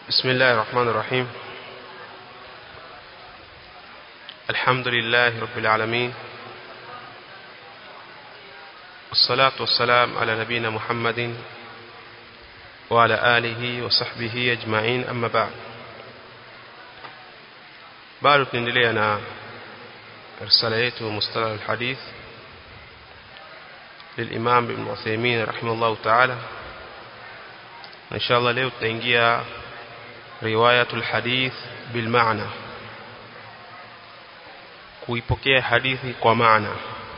بسم الله الرحمن الرحيم الحمد لله رب العالمين والصلاة والسلام على نبينا محمد وعلى آله وصحبه أجمعين أما بعد bado tunaendelea na risala yetu mustalah alhadith للإمام ابن عثيمين رحمه الله تعالى إن شاء الله leo tutaingia رواية الحديث بالمعنى kuipokea hadithi kwa maana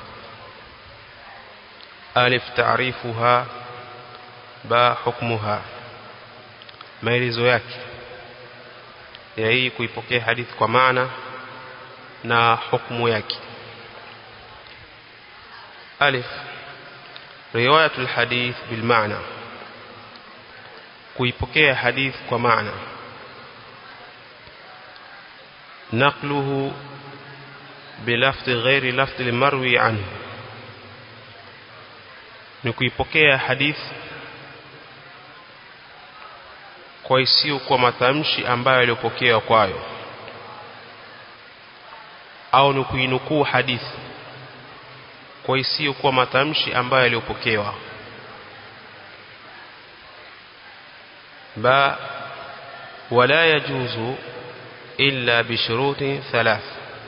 alif taarifuha ba hukmuha maelezo yake ya hii kuipokea hadithi kwa maana na hukumu yake alif riwayatul hadith bil maana kuipokea hadith kwa maana naqluhu bilafdhi ghairi lafdhi limarwi anhu ni kuipokea hadithi kwa isiyo kwa matamshi ambayo yaliyopokewa kwayo au ni kuinukuu hadithi kwa isiyo kwa matamshi ambayo yaliyopokewa ba wala yajuzu illa bishuruti thalath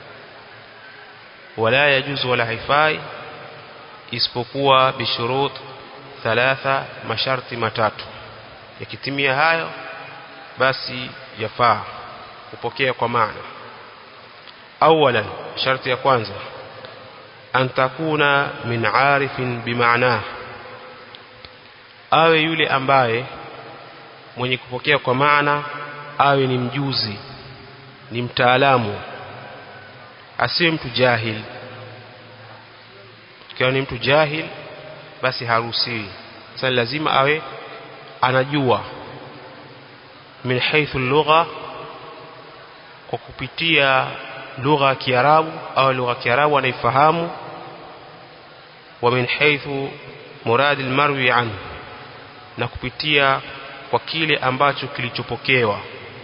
wala yajuzu wala haifai isipokuwa bishurut thalatha masharti matatu yakitimia hayo basi yafaa kupokea kwa maana awalan sharti ya kwanza an takuna min arifin bimaana awe yule ambaye mwenye kupokea kwa maana awe ni mjuzi ni mtaalamu asiwe mtu jahil ikiwa ni mtu jahil basi haruhusiwi sasa lazima awe anajua min haythu lugha kwa kupitia lugha ya Kiarabu au lugha ya Kiarabu anaifahamu wa min haythu murad almarwi anhu na kupitia kwa kile ambacho kilichopokewa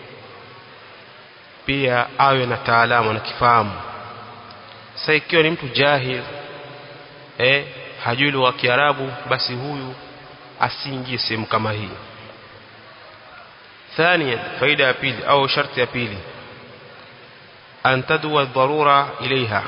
pia awe na taalamu na kifahamu sasa ikiwa ni mtu jahil eh hajui lugha ya Kiarabu basi huyu asiingie sehemu kama hii ثانيا فائده ya pili au sharti ya pili an tadwa dharura ilaiha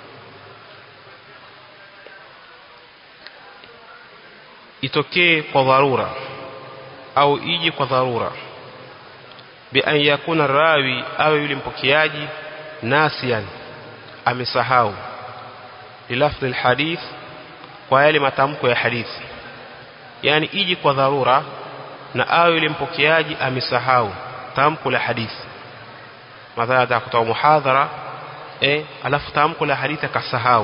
itokee kwa dharura au ije kwa dharura bi an yakuna rawi au yule mpokeaji nasian amesahau lilafdhi alhadith kwa yale matamko ya hadithi yani ije kwa dharura na awe yule mpokeaji amesahau tamko la hadithi mathalan atakutoa muhadhara eh alafu tamko la hadithi akasahau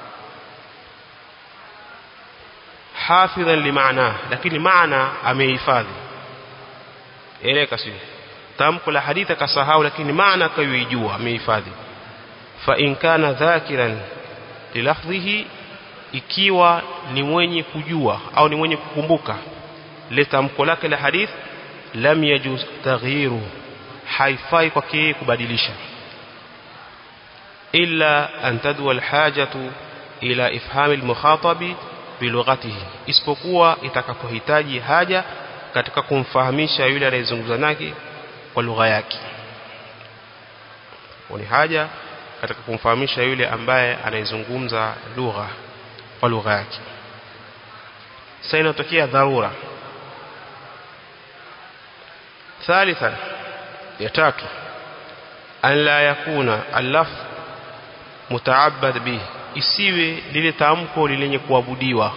hafidhan limaana lakini maana amehifadhi eleka sio tamko la hadithi akasahau lakini maana akayoijua amehifadhi fa in kana dhakiran lilafdhihi ikiwa ni mwenye kujua au ni mwenye kukumbuka le tamko lake la hadith lam yajuz taghyiru haifai kwake kubadilisha illa an tadwa alhajatu ila ifhami almukhatabi bilughatihi isipokuwa itakapohitaji haja katika kumfahamisha yule anayezungumza nake kwa lugha yake ni haja katika kumfahamisha yule ambaye anayezungumza lugha kwa lugha yake sasa inatokea dharura ثالثا يتاتو أن لا يكون اللفظ متعبد به isiwe lile tamko lenye kuabudiwa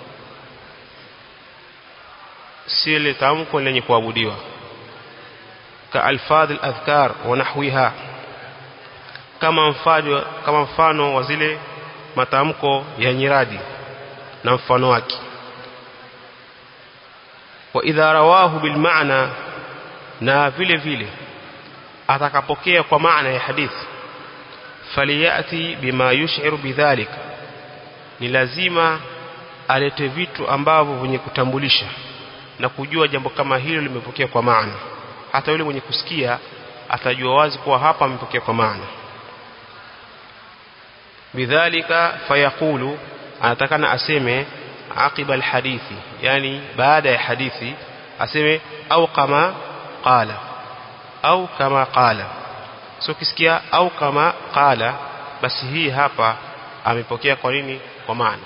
si lile tamko lenye kuabudiwa ka alfadh aladhkar wa nahwiha kama mfano kama mfano wa zile matamko ya nyiradi na mfano wake wa idha rawahu bil maana na vile vile atakapokea kwa maana ya hadithi faliyati bima yush'iru bidhalik ni lazima alete vitu ambavyo vyenye kutambulisha na kujua jambo kama hilo limepokea kwa maana hata yule mwenye kusikia atajua wazi kuwa hapa amepokea kwa maana bidhalika fayaqulu anatakana aseme aqiba alhadithi yani baada ya hadithi aseme au kama qala au kama qala so kisikia au kama qala basi hii hapa amepokea kwa nini kwa maana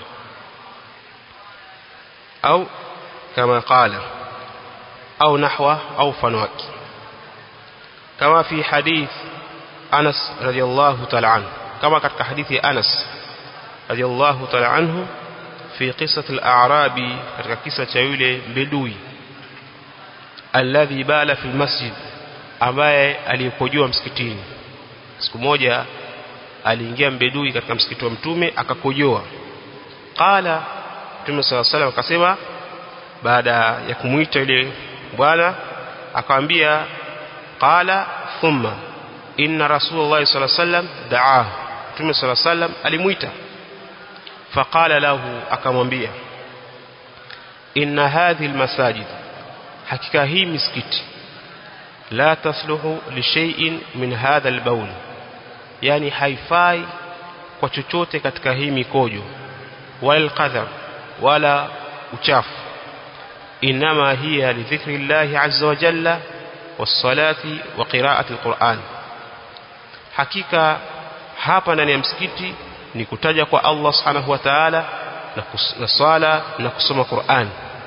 au kama qala au nahwa au fanwaki kama fi hadith Anas radiyallahu ta'ala anhu kama katika hadithi ya Anas radiyallahu ta'ala anhu fi qissat al-a'rabi katika kisa cha yule bedui alladhi bala fi masjid ambaye aliyepojua msikitini siku moja aliingia mbedui katika msikiti wa mtume akakojoa qala mtume sala salam akasema baada ya kumuita yule bwana akamwambia qala thumma inna rasulullah sallallahu alaihi wasallam da'ahu mtume sallallahu alaihi wasallam alimuita faqala lahu akamwambia inna hadhihi almasajid hakika hii misikiti la tasluhu li shay'in min hadha albawl yani haifai kwa chochote katika hii mikojo wal qadhar wala uchafu inma hiya li dhikri llahi azza wa jalla was-salati wa qira'ati al-Qur'an hakika hapa ndani ya msikiti ni kutaja kwa Allah subhanahu wa ta'ala na swala na kusoma Qur'an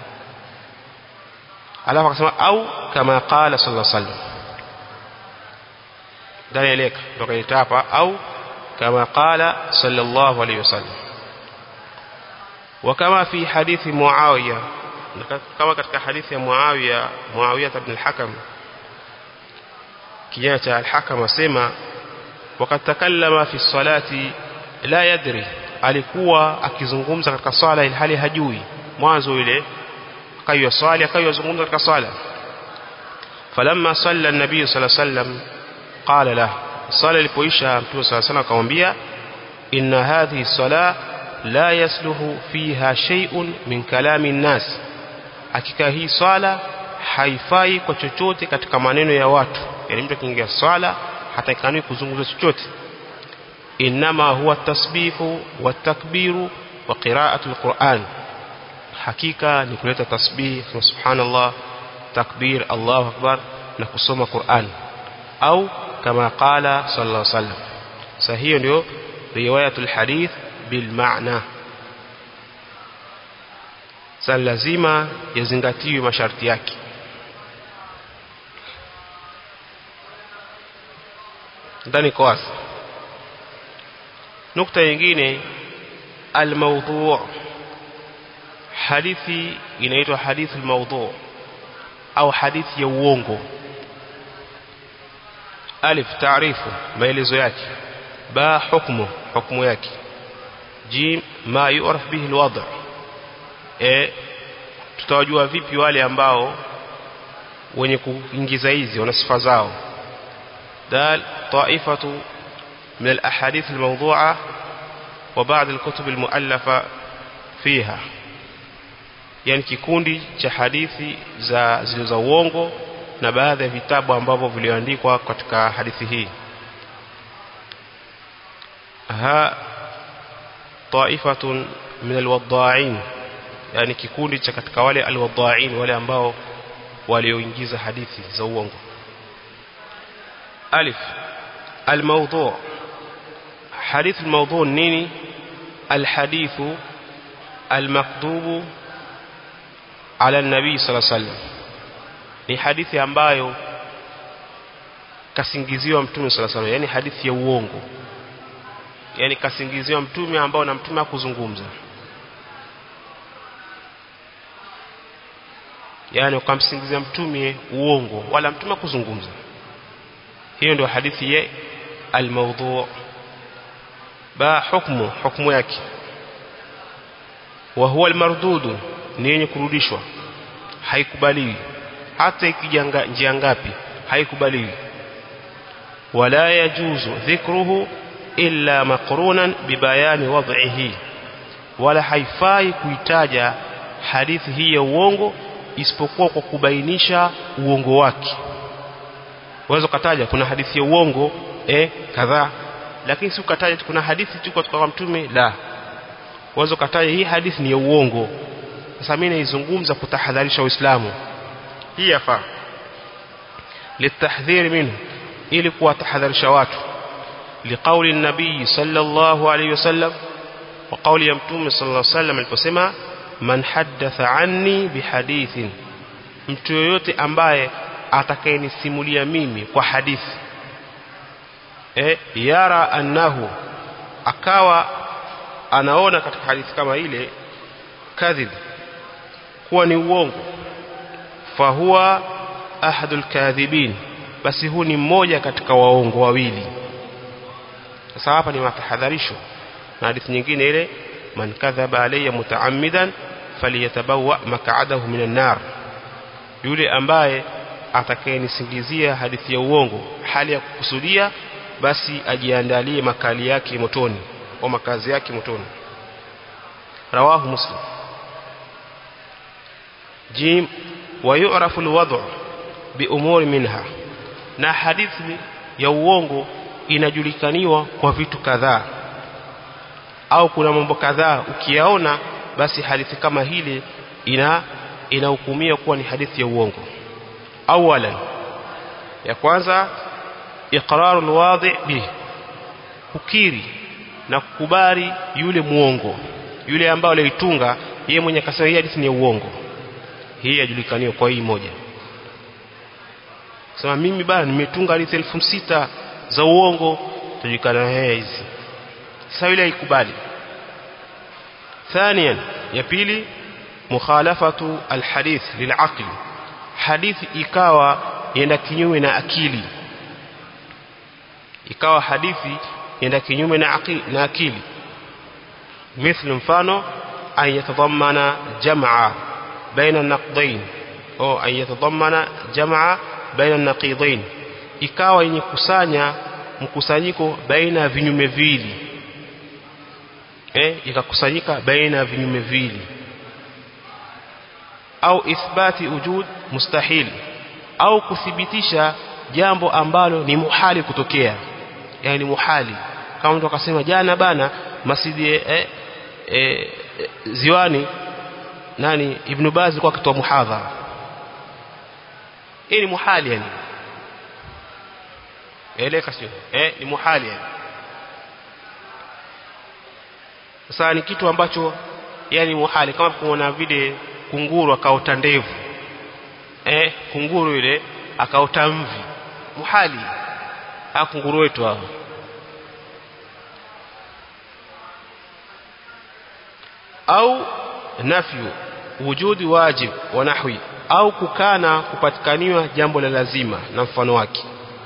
alafu akasema au kama qala sallallahu alaihi wasallam ndani eleka ndio hapa au kama qala sallallahu alaihi wasallam وكما في حديث معاوية كما katika hadithi ya Muawiya Muawiya ibn al-Hakam kijana cha al-Hakam asema wakati takallama fi salati la yadri alikuwa akizungumza katika swala ilhali hajui mwanzo ile akayo swali akayo zungumza katika swala falamma salla an-nabiy sallallahu alayhi wasallam qala la swala ilipoisha mtume sallallahu alayhi wasallam akamwambia inna hadhihi salah la yasluhu fiha shay'un min kalami nnas hakika hii swala haifai kwa chochote katika maneno ya watu yani mtu akiingia swala hataikani kuzungumza chochote inma huwa tasbihu wa takbiru wa qira'atu alquran hakika ni kuleta tasbih subhanallah takbir Allahu akbar na kusoma Qur'an au kama qala sallallahu alaihi wasallam sasa hiyo ndio riwayatul hadith bilmaana sasa lazima yazingatiwe masharti yake ndani kwa wazi nukta nyingine almawdhu' hadithi inaitwa hadithi almawdhu' au hadithi ya uongo alif taarifu maelezo yake ba hukmu hukumu yake jim ma yu'raf bihi alwad' e tutawajua vipi wale ambao wenye kuingiza hizi wana sifa zao dal ta'ifatu من الأحاديث الموضوعة وبعض الكتب المؤلفة فيها yani kikundi cha hadithi za zilizo uongo na baadhi ya vitabu ambavyo vilioandikwa katika hadithi hii ha taifatun min alwadda'in yani kikundi cha katika wale alwadda'in wale ambao walioingiza hadithi za uongo alif almawdu' حديث الموضوع نيني الحديث المكذوب على النبي صلى الله عليه وسلم ni hadithi ambayo kasingiziwa mtume sala sala yani hadithi ya uongo yani kasingiziwa mtume ambao na mtume hakuzungumza yani ukamsingizia mtume uongo wala mtume hakuzungumza hiyo ndio hadithi ya al-mawdhu' ba hukmu hukmu yake wa huwa almardudu ni yenye kurudishwa haikubaliwi hata ikijanga njia ngapi haikubaliwi wala yajuzu dhikruhu illa maqrunan bibayani wad'ihi wala haifai kuitaja hadithi hii ya uongo isipokuwa kwa kubainisha uongo wake uweze kutaja kuna hadithi ya uongo eh kadhaa lakini si ukataja kuna hadithi tu kutoka kwa mtume la uweze kutaja hii hadithi ni ya uongo sasa mimi naizungumza kutahadharisha uislamu hii yafaa litahdhiri minhu ili kuwatahadharisha watu liqauli nabii sallallahu alayhi wasallam wa qauli ya mtume sallallahu alayhi wasallam aliposema man haddatha anni bihadithin mtu yoyote ambaye atakayenisimulia mimi kwa hadithi e, yara annahu akawa anaona katika hadithi kama ile kadhib kuwa ni uongo fahuwa ahadul kadhibin basi huu ni mmoja katika waongo wawili sasa hapa ni matahadharisho na hadithi nyingine ile man kadhaba alayya mutaammidan faliyatabawa mak'adahu minan nar yule ambaye atakayenisingizia hadithi ya uongo hali ya kukusudia basi ajiandalie makali yake motoni au makazi yake motoni rawahu muslim jim ويعرف الوضع بأمور منها na hadithi ya uongo inajulikaniwa kwa vitu kadhaa au kuna mambo kadhaa ukiyaona basi hadithi kama hili ina inahukumia kuwa ni hadithi ya uongo awalan ya kwanza iqraru alwadi bih kukiri na kukubali yule muongo yule ambaye aliitunga yeye mwenye akasema hii hadithi ni ya uongo hii yajulikaniwa kwa hii moja sema mimi bana nimetunga hadithi elfu sita za uongo tujulikana haya hizi sasa yule haikubali ثانيا ya pili mukhalafatu alhadith lilaqli hadithi ikawa yenda kinyume na akili ikawa hadithi yenda kinyume na akili na akili مثل mfano an yatadhammana jam'a baina an-naqdayn au an yatadhammana jam'a baina an-naqidayn ikawa yenye kusanya mkusanyiko baina ya vinyume viwili eh ikakusanyika baina ya vinyume viwili au ithbati wujud mustahil au kuthibitisha jambo ambalo ni muhali kutokea yani muhali kama mtu akasema jana bana masjidi eh, eh, ziwani nani ibn Baz alikuwa akitoa muhadhara hii ni muhali yani eleka sio eh ni muhali yani sasa ni kitu ambacho yani muhali kama kuona vile kunguru akaota ndevu eh kunguru yule akaota mvi muhali ha kunguru wetu hao au nafyu wujudi wajib wa nahwi au kukana kupatikaniwa jambo la lazima na mfano wake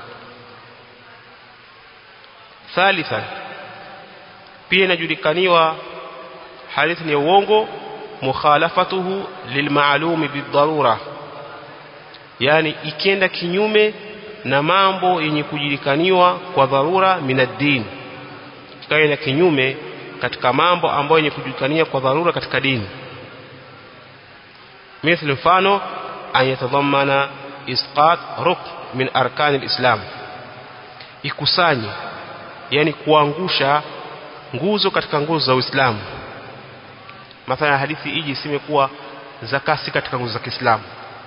thalithan pia inajulikaniwa hadithi ni uongo mukhalafatuhu lilmaalumi bidharura yani ikienda kinyume na mambo yenye kujulikaniwa kwa dharura minaddin ikaenda kinyume katika mambo ambayo yenye kujulikania kwa dharura katika dini مثل mfano an yatadhammana isqat rukn min arkan alislam ikusanye yani kuangusha nguzo katika nguzo za Uislamu mathalan hadithi hii iseme kuwa zakasi katika nguzo za Kiislamu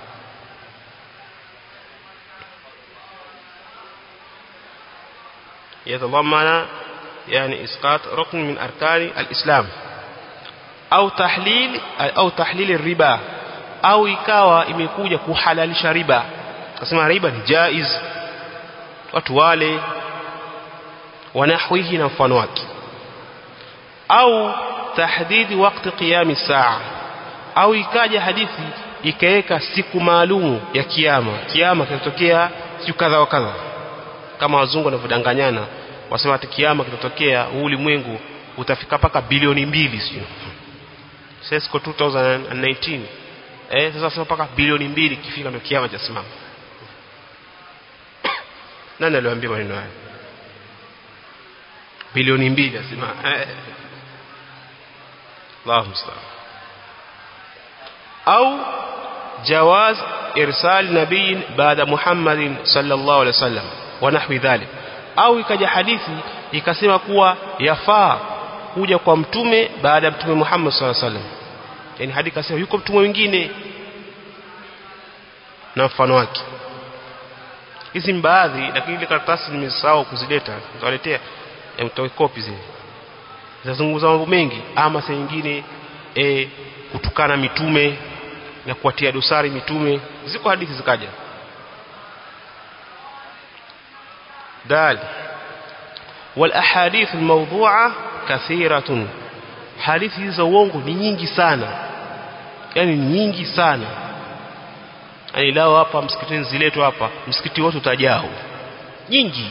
يتضمن يعني اسقاط ركن من اركان الاسلام au tahlil au tahlil riba au ikawa imekuja kuhalalisha riba kasema riba ni jaiz watu wale wanahwihi na mfano wake au tahdidi wakati qiyami saa au ikaja hadithi ikaweka siku maalumu ya kiyama kiyama kitatokea siku kadha wa kadha kama wazungu wanavyodanganyana wasema ati kiyama kitatokea huu ulimwengu utafika paka bilioni mbili sio Sesco 2019 eh sasa sema paka bilioni mbili kifika ndio kiama cha simama nani aliwaambia maneno haya bilioni mbili asema eh Allahu musta'an au jawaz irsal nabiyin baada Muhammadin sallallahu alaihi wasallam wa nahwi dhalik au ikaja hadithi ikasema kuwa yafaa kuja kwa mtume baada ya mtume Muhammad sallallahu alaihi wasallam yani hadithi kasema yuko mtume mwingine na mfano wake hizi baadhi lakini ile karatasi nimesahau kuzileta nitawaletea mtoe kopi zile zinazungumza mambo mengi ama saa nyingine e, kutukana mitume na kuwatia dosari mitume ziko hadithi zikaja dal wal ahadith al mawdu'a kathiratun hadithi za uongo ni nyingi sana yani nyingi sana yani lao hapa msikitini ziletwa hapa msikiti wote utajao nyingi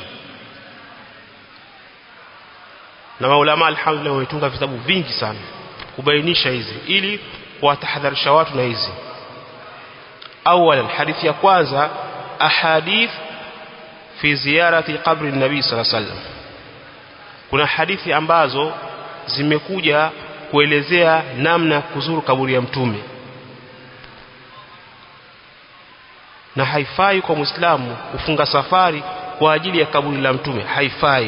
na maulama alhamdulillah wametunga vitabu vingi sana kubainisha hizi ili kuwatahadharisha watu na hizi awalan hadithi ya kwanza ahadith fi ziyarati qabri nabii sallallahu alaihi wasallam kuna hadithi ambazo zimekuja kuelezea namna kuzuru kaburi ya mtume na haifai kwa muislamu kufunga safari kwa ajili ya kaburi la mtume haifai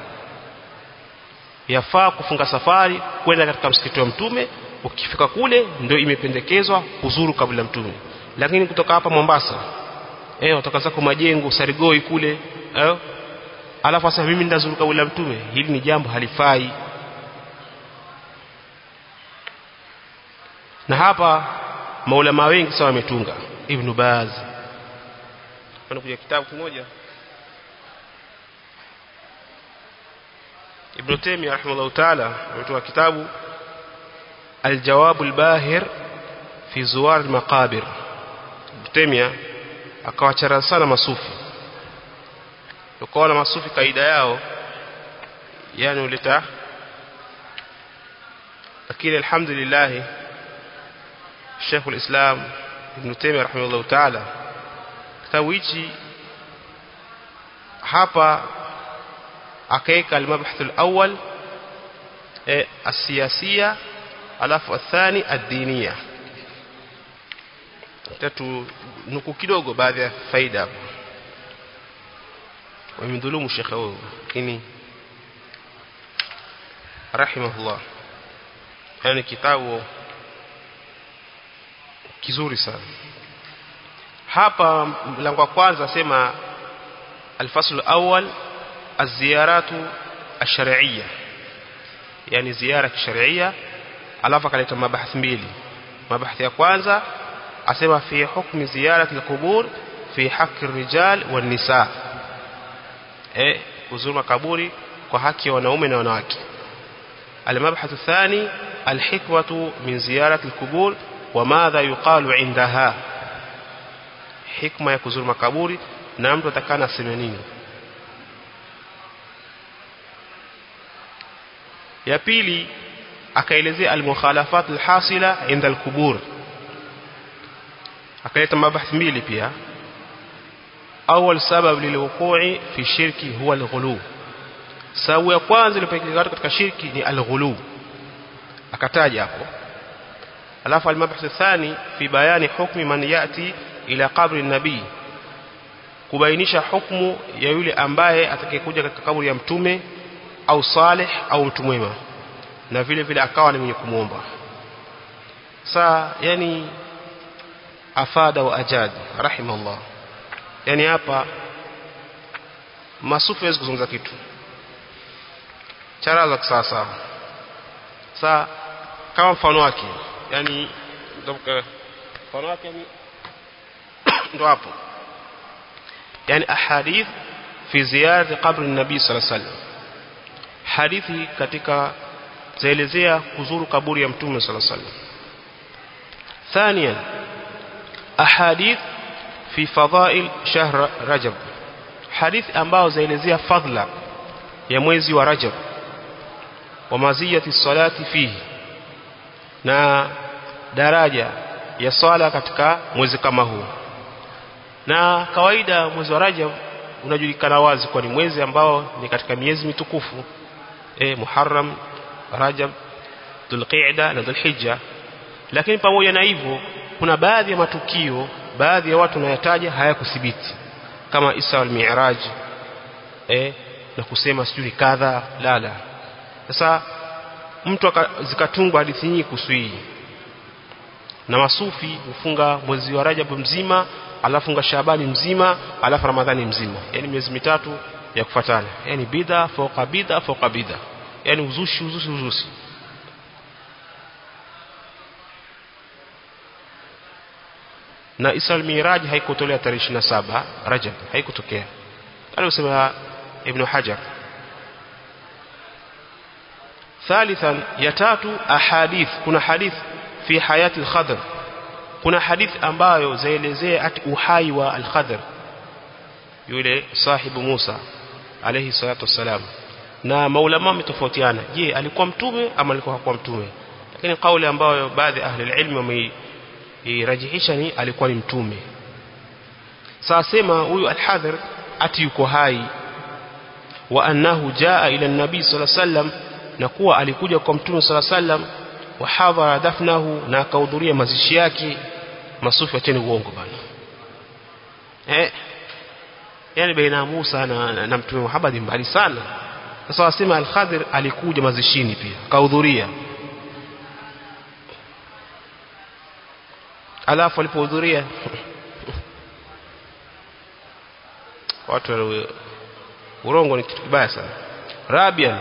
yafaa kufunga safari kwenda katika msikiti wa mtume ukifika kule ndio imependekezwa kuzuru kaburi la mtume lakini kutoka hapa Mombasa eh kutoka zako majengo Sarigoi kule eh alafu sasa mimi ndazuru kaburi la mtume hili ni jambo halifai na hapa maulama wengi sawa wametunga Ibn Baz kuna kuja kitabu kimoja Ibn Taymiyyah rahimahullah ta'ala ametoa kitabu Al-Jawab al-Bahir fi Zuwar al-Maqabir Ibn Taymiyyah akawachara sana masufi ukaona masufi kaida yao yani uleta lakini alhamdulillah Sheikh al-Islam Ibn Taymiyyah rahimahullah ta'ala kitabu hichi hapa akaeka al-mabhath al-awwal eh as-siyasiyya alafu athani ad-diniyya tatu nuku kidogo baadhi ya faida hapo wamemdhulumu shekhe huyo lakini rahimahullah yani kitabu kizuri sana hapa mlango wa kwanza sema الفصل الأول الزيارات الشرعية يعني زيارة شرعية alafu akaleta mabahathi mbili mabahathi ya kwanza asema fi hukmi ziyarati alqubur fi haqqi rijal wan nisa eh kuzuru makaburi kwa haki ya wanaume na wanawake المبحث الثاني الحكمة من زيارة القبور وماذا يقال عندها حكمة ya kuzuru makaburi na mtu atakana aseme nini ya pili akaelezea almukhalafat alhasila inda alqubur akaleta mabahathi mbili pia awal sabab lilwuqu'i fi shirki huwa alghulu sababu ya kwanza iliyopelekea katika shirki ni alghulu akataja hapo alafu almabhath thani fi bayani hukmi man yati ila qabri nabii kubainisha hukumu ya yule ambaye atakayekuja katika kaburi ya mtume au salih au mtu mwema na vile vile akawa ni mwenye kumwomba saa yani afada wa ajad rahimahullah yani hapa masufi hawezi kuzungumza kitu chara za kisasa saa kama mfano wake yani mfano wake ni ndo hapo yani ahadith fi ziyarati qabri nabii sallallahu alaihi wasallam hadithi katika zaelezea kuzuru kaburi ya mtume sallallahu alaihi wasallam ثانيا احاديث في فضائل شهر رجب حديث ambao zaelezea fadla ya mwezi wa Rajab wa maziyati salati fihi na daraja ya swala katika mwezi kama huu na kawaida mwezi wa Rajab unajulikana wazi kwa ni mwezi ambao ni katika miezi mitukufu eh Muharram Rajab Dhulqa'da na Dhulhijja lakini pamoja na hivyo kuna baadhi ya matukio baadhi ya watu wanayataja hayakuthibiti kama Isra wal Mi'raj eh na kusema sijui kadha la la sasa mtu zikatungwa hadithi nyingi kuhusu hii na masufi hufunga mwezi wa Rajab mzima alafu funga Shabani mzima alafu Ramadhani mzima yani miezi mitatu ya kufuatana yani bidha fauka bidha fauka bidha yani uzushi uzushi uzushi na Isra al-Miraj haikutolea tarehe 27 Rajab haikutokea aliyosema Ibn Hajar ثالثا يتاتو أحاديث kuna hadith fi hayati al-Khadr kuna hadith ambayo zaelezea ati uhai wa al-Khadr yule sahibu Musa alayhi salatu wassalam na maulama wametofautiana je alikuwa mtume ama alikuwa hakuwa mtume lakini kauli ambayo baadhi ahli ilmi wameirajihisha ni alikuwa ni mtume sasa sema huyu al-Hadhr ati yuko hai wa annahu jaa ila an-nabi sallallahu alayhi wasallam na kuwa alikuja kwa mtume sallallahu alayhi wasallam wa hadhara dafnahu na akahudhuria mazishi yake masufi acheni uongo bana eh yani baina Musa na, na, na mtume Muhammad mbali sana sasa wasema al-Khadir alikuja mazishini pia akahudhuria alafu alipohudhuria watu urongo ni kitu kibaya sana rabian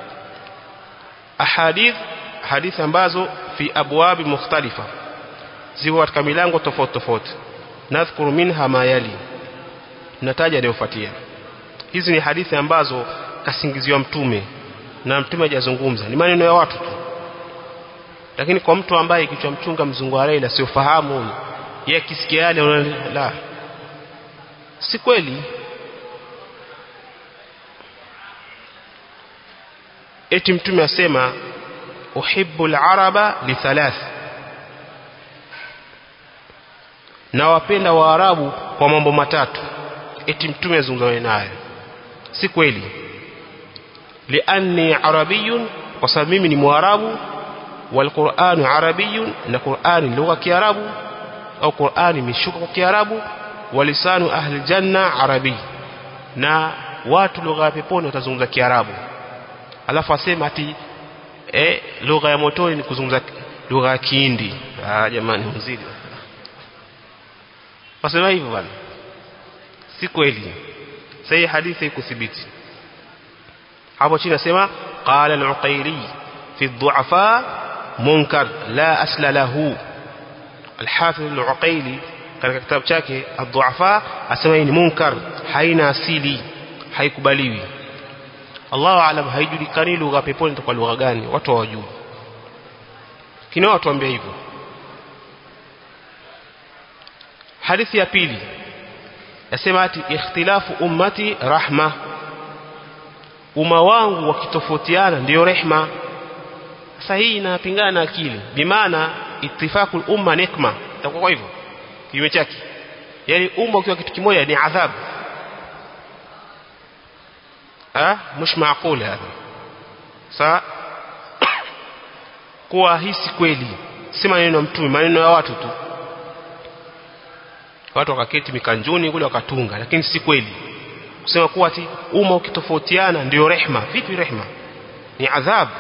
ahadith hadithi ambazo fi abwabi mukhtalifa ziko katika milango tofauti tofauti nadhkuru minha ma yali nataja yanayofuatia hizi ni hadithi ambazo kasingiziwa mtume na mtume hajazungumza ni maneno ya watu tu lakini kwa mtu ambaye kichwa mchunga mzungu wa laila siofahamu yeye akisikia yale la si kweli eti mtume asema uhibbu al-araba li thalath na wapenda waarabu kwa mambo matatu eti mtume azungumza naye si kweli lianni arabiyun kwa sababu mimi ni mwarabu والقرآن عربي na Qur'ani lugha ya Kiarabu au Qur'ani imeshuka kwa Kiarabu walisanu ahli janna arabi na watu lugha ya peponi watazungumza Kiarabu alafu asema ati eh lugha ya motoni ni kuzungumza lugha ya Kihindi ah jamani mzidi wasema hivyo bwana si kweli sahi hadithi ikuthibiti hapo chini nasema qala al-uqayli fi ad-du'afa munkar la asla lahu al-hafidh al-uqayli katika kitabu chake ad-du'afa asema hii ni munkar haina asili haikubaliwi Allahu aalam haijulikani lugha peponi itakuwa lugha gani watu hawajui kinao watuambia hivyo hadithi ya pili yasema ati ikhtilafu ummati rahma umma wangu wakitofautiana ndio rehma sasa hii inapingana na akili bimaana ittifaqul umma nikma itakuwa kwa hivyo kinyume chake yani umma ukiwa kitu kimoja ni adhabu ah mش معقول هذا sa kuwa hii si kweli si maneno ya mtume maneno ya watu tu watu wakaketi mikanjuni kule wakatunga lakini si kweli kusema kuwa ati umma ukitofautiana ndio rehma vipi rehma ni adhabu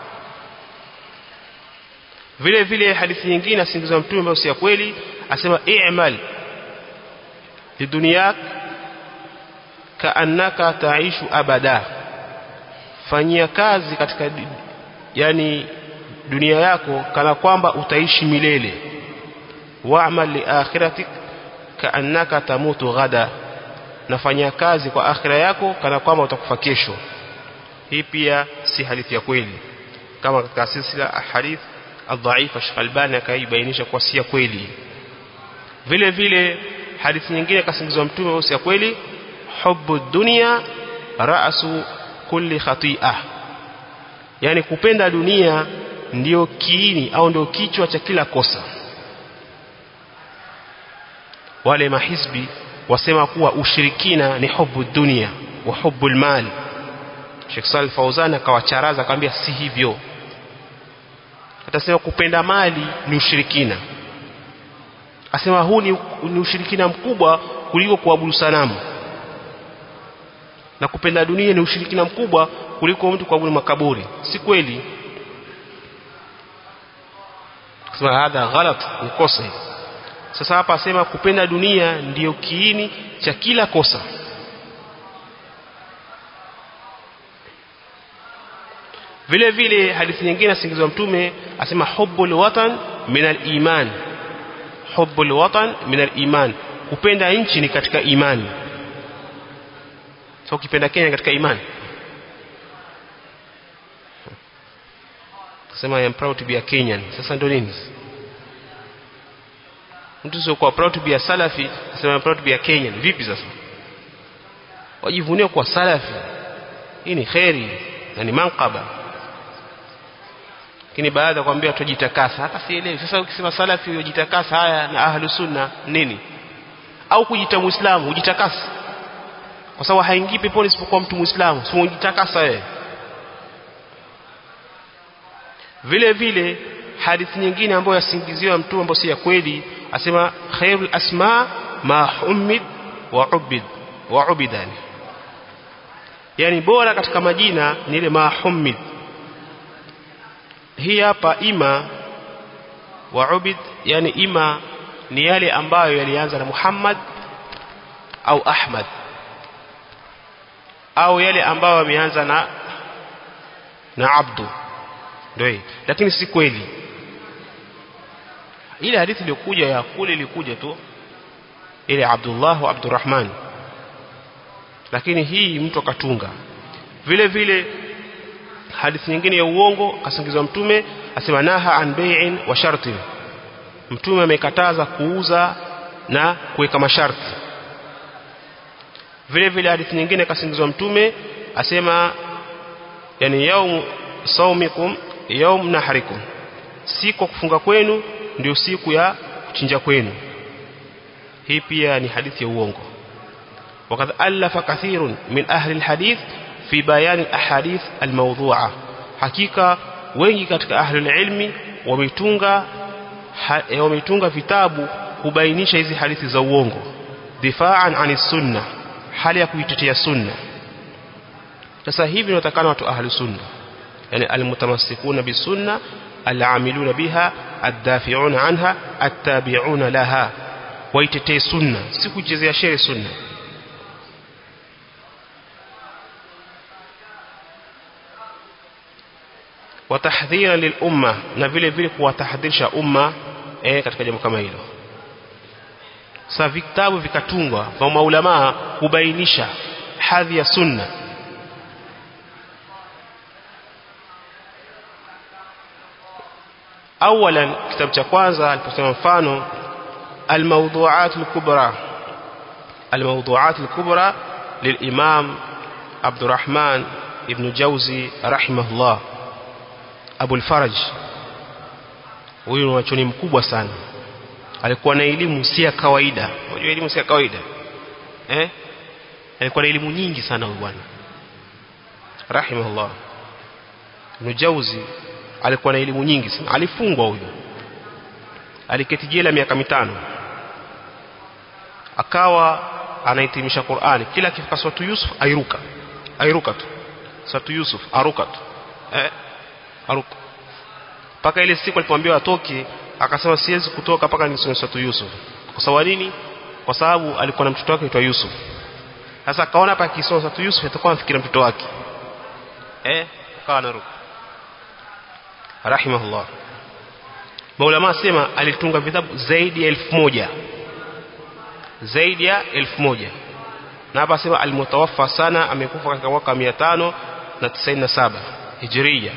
vile vile hadithi nyingine asingiza mtume ambayo si ya kweli asema i'mal liduniyak kaannaka taishu abada fanyia kazi katika yani dunia yako kana kwamba utaishi milele wa'mal li akhiratik kaannaka tamutu ghada nafanya kazi kwa akhira yako kana kwamba utakufa kesho hii pia si hadithi ya kweli kama katika silsila ahadith adhaifa Sheikh Albani akaibainisha kwa si ya kweli vile vile hadithi nyingine kasingizwa mtume si ya kweli hubbu dunya ra'su kulli khati'ah yani kupenda dunia ndio kiini au ndio kichwa cha kila kosa wale mahizbi wasema kuwa ushirikina ni hubu dunia wa hubu almal Sheikh Salih Fauzan akawacharaza akamwambia si hivyo atasema kupenda mali ni ushirikina asema huu ni, ni ushirikina mkubwa kuliko kuabudu sanamu na kupenda dunia ni ushirikina mkubwa kuliko mtu kuabudu makaburi si kweli sema hadha ghalat ni kosa hili sasa hapa asema kupenda dunia ndiyo kiini cha kila kosa vile vile hadithi nyingine asingizwa mtume asema hubbul watan min al-iman hubbul watan min al-iman kupenda nchi ni katika imani so ukipenda Kenya katika imani kusema I am proud to be a Kenyan sasa ndio nini mtu sio kwa proud to be a salafi asema I am proud to be a Kenyan vipi sasa wajivunie kwa salafi hii ni khairi na ni manqaba lakini baada ya kuambia tujitakasa hata sielewi sasa ukisema salafi ujitakasa haya na ahlu sunna nini au kujita muislamu ujitakasa kwa sababu haingii peponi isipokuwa mtu muislamu sio ujitakasa wewe vile vile hadithi nyingine ambayo yasingiziwa mtume ambayo si ya kweli asema khairul asma ma humid wa ubid wa ubidani yani bora katika majina ni ile ma humid hii hapa ima wa ubid yani ima ni yale ambayo yalianza na Muhammad au Ahmad au yale ambayo yameanza na na Abdu ndio lakini si kweli ile hadithi iliyokuja ya kule ilikuja tu ile Abdullah wa Abdurrahman lakini hii mtu akatunga vile vile hadithi nyingine ya uongo kasingizwa mtume asema naha an bai'in wa shartin mtume amekataza kuuza na kuweka masharti vile vile hadithi nyingine kasingizwa mtume asema yani yaum saumikum yaum nahrikum siku kufunga kwenu ndio siku ya kuchinja kwenu hii pia ni hadithi ya uongo وقد ألف كثير من أهل الحديث في بيان الأحاديث الموضوعة حقيقة wengi katika ahli ilmi wametunga wametunga vitabu kubainisha hizi hadithi za uongo difaan ani sunna hali ya kuitetea sunna sasa hivi inatakana watu ahli sunna yani almutamassikuna bisunna al'amiluna biha addafi'una anha attabi'una laha waitetee sunna si kuchezea shere sunna watahdhira lilumma na vile vile kuwatahadharisha umma eh, katika jambo kama hilo sasa vitabu vikatungwa kwa maulama kubainisha hadhi ya sunna awalan kitabu cha kwanza aliposema mfano الموضوعات الكبرى الموضوعات الكبرى للإمام عبد الرحمن ابن جوزي رحمه الله أبو الفرج huyu ni wachoni mkubwa sana alikuwa na elimu si ya kawaida unajua elimu si ya kawaida eh alikuwa na elimu nyingi sana huyu bwana rahimahullah ibn Jauzi alikuwa na elimu nyingi sana alifungwa huyu aliketi jela miaka mitano akawa anahitimisha Qur'ani kila akifika swatu Yusuf airuka airuka tu swatu Yusuf aruka tu eh aruka paka ile siku alipomwambia atoke akasema siwezi kutoka paka nisome swatu Yusuf kwa sababu nini kwa sababu alikuwa na mtoto wake aitwa Yusuf sasa akaona hapa akisoma swatu Yusuf atakuwa anafikiria mtoto wake eh akawa anaruka rahimahullah maulama sema alitunga vitabu zaidi ya elfu moja zaidi ya elfu moja na hapa sema alimutawaffa sana amekufa katika mwaka mia tano na tisaini na saba hijiria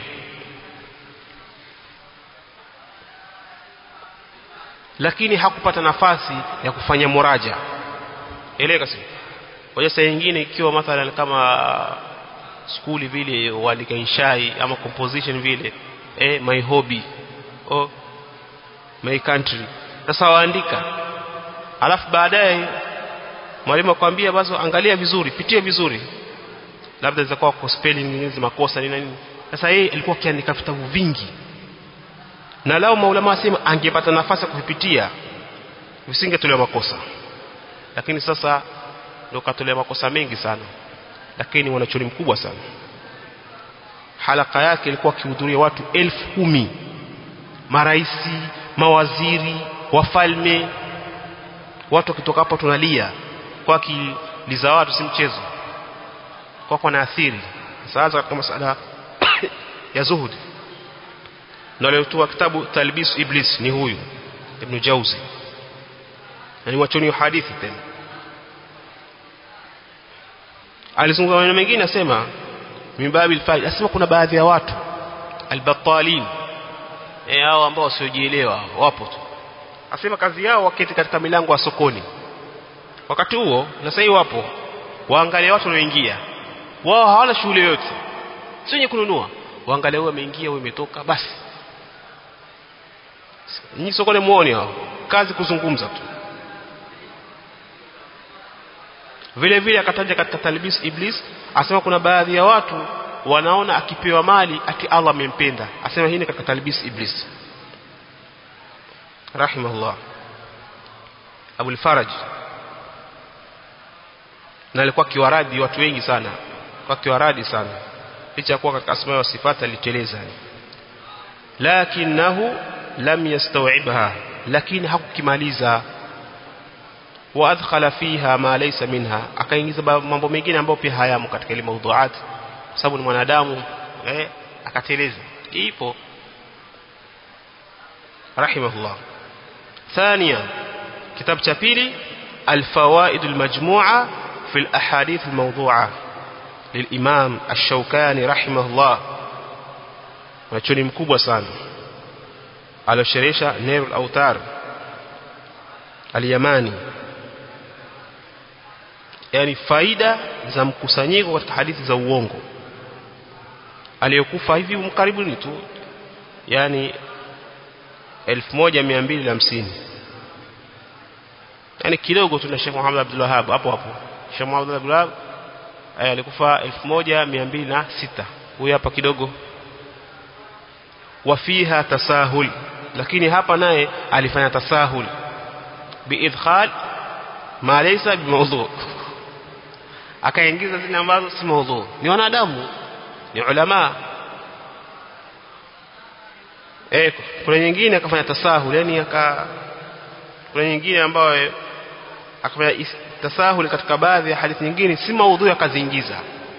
lakini hakupata nafasi ya kufanya muraja eleka si kwa saa nyingine ikiwa mathalan kama skuli vile walika inshai ama composition vile eh my hobby oh my country sasa waandika alafu baadaye mwalimu akwambia basi angalia vizuri pitia vizuri labda zitakuwa kwa spelling nyingi makosa nini nini sasa yeye alikuwa akiandika vitabu vingi na lao maulama wasema angepata nafasi ya kuvipitia visingetolewa makosa lakini sasa ndio katolewa makosa mengi sana lakini wanachoni mkubwa sana halaka yake ilikuwa akihudhuria watu elfu kumi maraisi mawaziri wafalme watu wakitoka hapo tunalia kwa kiliza watu si mchezo kwa kwa naathiri sasa katika masala ya zuhudi na aliotoa kitabu talbis iblis ni huyu ibn jauzi na ni wachoni wa hadithi tena alizungumza maneno mengine asema mimbabi alfaid asema kuna baadhi ya watu albatalin eh hao ambao wasiojielewa wapo tu asema kazi yao waketi katika milango ya sokoni wakati huo na sasa wapo waangalia watu wanaoingia wao hawana shughuli yoyote sio wenye kununua waangalia huyo ameingia huyo umetoka basi nyinyi sokoni muone hao kazi kuzungumza tu vile vile akataja katika talbis iblis asema kuna baadhi ya watu wanaona akipewa mali ati Allah amempenda asema hii ni katika talbis iblis rahimahullah Abu al-Faraj na alikuwa kiwaradi watu wengi sana kwa kiwaradi sana licha kuwa katika asma wa sifati aliteleza lakinahu lam yastaw'ibha lakini hakukimaliza wa adkhala fiha ma laysa minha akaingiza mambo mengine ambayo pia hayamo katika ile mawduat kwa sababu ni mwanadamu eh akateleza ipo rahimahullah ثانيا كتاب cha pili الفوائد المجموعة في الأحاديث الموضوعة للإمام الشوكاني رحمه الله ونشوني مكوبة sana alosherehesha Nail al-Autar al-Yamani yani faida za mkusanyiko katika hadithi za uongo aliyokufa hivi mkaribuni tu yani 1250 yani kidogo tu na Sheikh Muhammad Abdul Wahhab hapo hapo Sheikh Muhammad Abdul Wahhab alikufa 1206 huyu hapa kidogo wafiha tasahul lakini hapa naye alifanya tasahul biidkhal ma laysa bimawdhu akaingiza zile ambazo si mawdhu ni wanadamu ni ulama eh kuna nyingine akafanya tasahul yani aka kuna nyingine ambayo akafanya tasahul katika baadhi ya hadithi nyingine si maudhui akaziingiza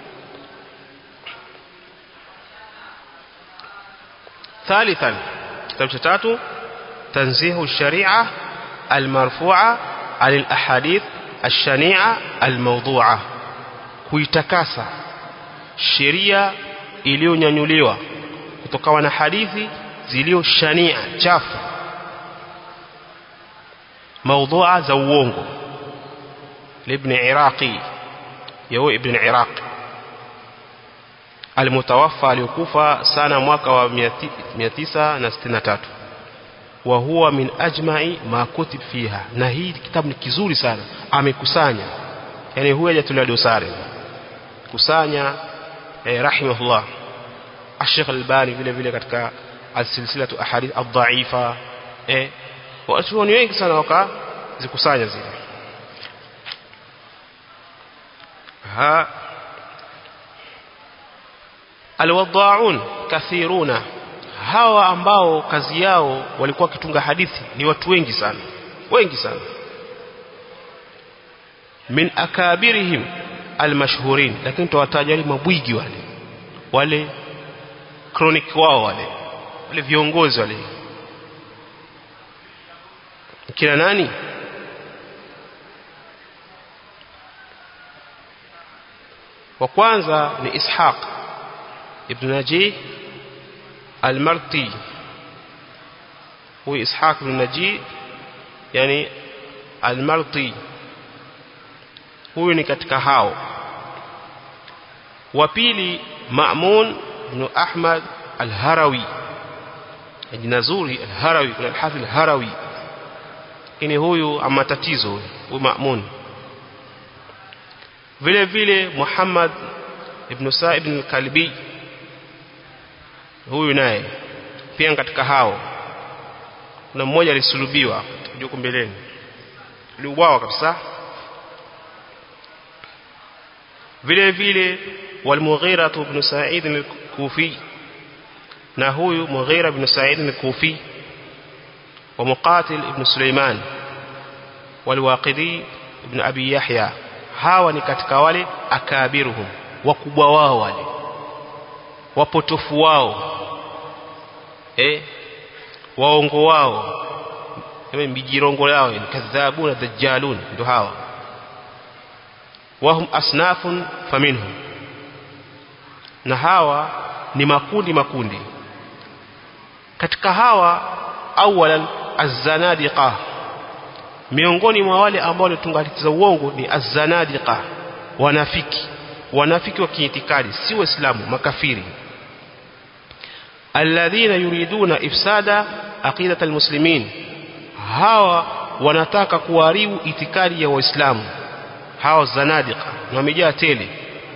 ثالثا كتاب تاتو تنزيه الشريعة المرفوعة عن الأحاديث الشنيعة الموضوعة kuitakasa sheria iliyonyanyuliwa kutokawa na hadithi zilio shania chafu maudhua za uongo libn iraqi yao ibn iraq almutawaffa alikufa sana mwaka wa 963 wa huwa min ajma'i ma kutib fiha na hii kitabu ni kizuri sana amekusanya yani huyu hajatulia dosari kusanya eh, rahimahullah Sheikh Albani vile vile katika alsilsilatu ahadith ad-dha'ifa eh watu ni wengi sana wakazikusanya zile ha alwadha'un kathiruna hawa ambao kazi yao walikuwa kitunga hadithi ni watu wengi sana wengi sana min akabirihim almashhurin lakini tutawataja wale mabwigi wale wale chronic wao wale wale viongozi wale kina nani wa kwanza ni Ishaq ibn Najih al-Marti huyu Ishaq ibn Najih yani al-Marti huyu ni katika hao wa pili Ma'mun ibn Ahmad al-Harawi jina zuri al-Harawi kuna al-Hafiz al-Harawi lakini huyu ama tatizo huyu Ma'mun vile vile Muhammad ibn Sa'ib ibn al-Kalbi huyu naye pia katika hao kuna mmoja alisulubiwa juko mbeleni liuawa kabisa vile vile والمغيرة بن سعيد الكوفي na huyu Mughira ibn Sa'id al-Kufi wa Muqatil ibn Sulaiman walwaqidi ibn Abi Yahya hawa ni katika wale akabiruhum wakubwa wao wale wapotofu wao eh waongo wao kama mijirongo yao ni kadhabun na dajjalun ndio hawa wahum asnafun faminhum na hawa ni makundi makundi katika hawa awalan az-zanadiqa miongoni mwa wale ambao walitunga hadithi za uongo ni az-zanadiqa wanafiki wanafiki wa kiitikadi si waislamu makafiri alladhina yuriduna ifsada aqidat almuslimin hawa wanataka kuharibu itikadi ya waislamu hawa zanadiqa wamejaa tele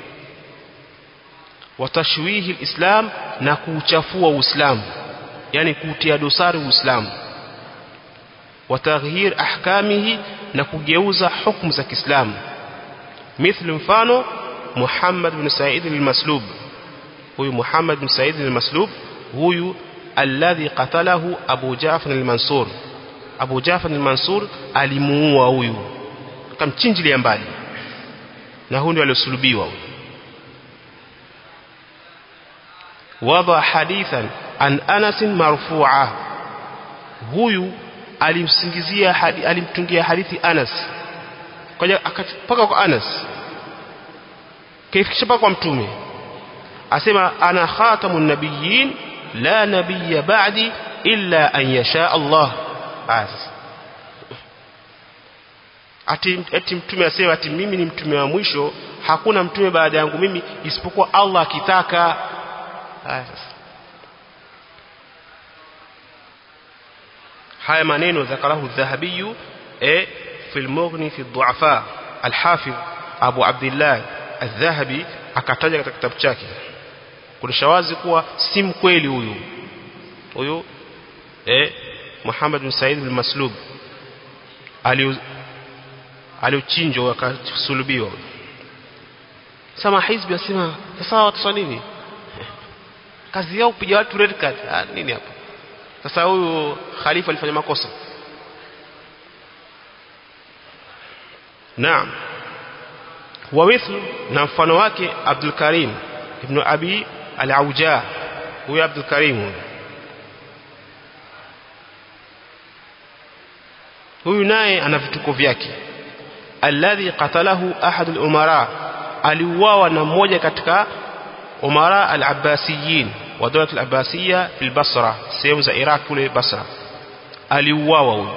watashwihi alislam na kuuchafua uislamu yani kuutia dosari uislamu wataghyir ahkamihi na kugeuza hukumu za Kiislamu mithlu mfano Muhammad bin Sa'id al-Maslub huyu Muhammad bin Sa'id al-Maslub huyu alladhi qatalahu Abu Ja'far al-Mansur Abu Ja'far al-Mansur alimuua huyu kamchinjilia mbali na huyu ndio aliosulubiwa huyu wada hadithan an Anas marfu'a huyu alimsingizia hadi, alimtungia hadithi Anas kaja akapaka kwa Anas kaifikisha paka kwa mtume asema ana khatamun nabiyyin la nabiyya ba'di illa an yasha Allah as ati, ati mtume asema ati mimi ni mtume wa mwisho hakuna mtume baada yangu mimi isipokuwa Allah akitaka haya maneno ذكره الذهبي eh في المغني في الضعفاء الحافظ Abu Abdullah الذهبي akataja katika kitabu chake kunisha wazi kuwa si mkweli huyu huyu eh Muhammad bin Said al-Maslub aliochinjwa akasulubiwa sama hizbi asema sasa watu nini kazi yao kupiga watu red card ah, nini hapo sasa huyu khalifa alifanya makosa naam wa mithlu na mfano wake Abdul Karim ibn Abi al-Auja huyu Abdul Karim huyu naye ana vituko vyake alladhi qatalahu ahad al-umara aliuawa na mmoja katika umara al-abbasiyin wa dawlat al-abbasiyya fil Basra sehemu za Iraq kule Basra aliuawa huyu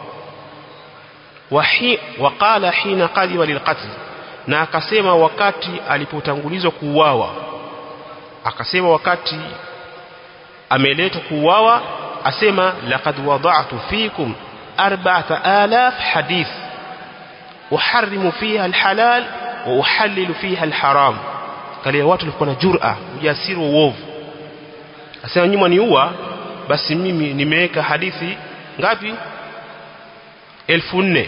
wahi waqala hina qadiwa lilqatl na akasema wakati alipotangulizwa kuuawa akasema wakati ameletwa kuuawa asema laqad wada'tu fikum 4000 hadith uharrimu fiha alhalal wa uhallilu fiha alharam kale watu walikuwa na jur'a ujasiri wa uovu asema nyuma niua basi mimi nimeweka hadithi ngapi elfu nne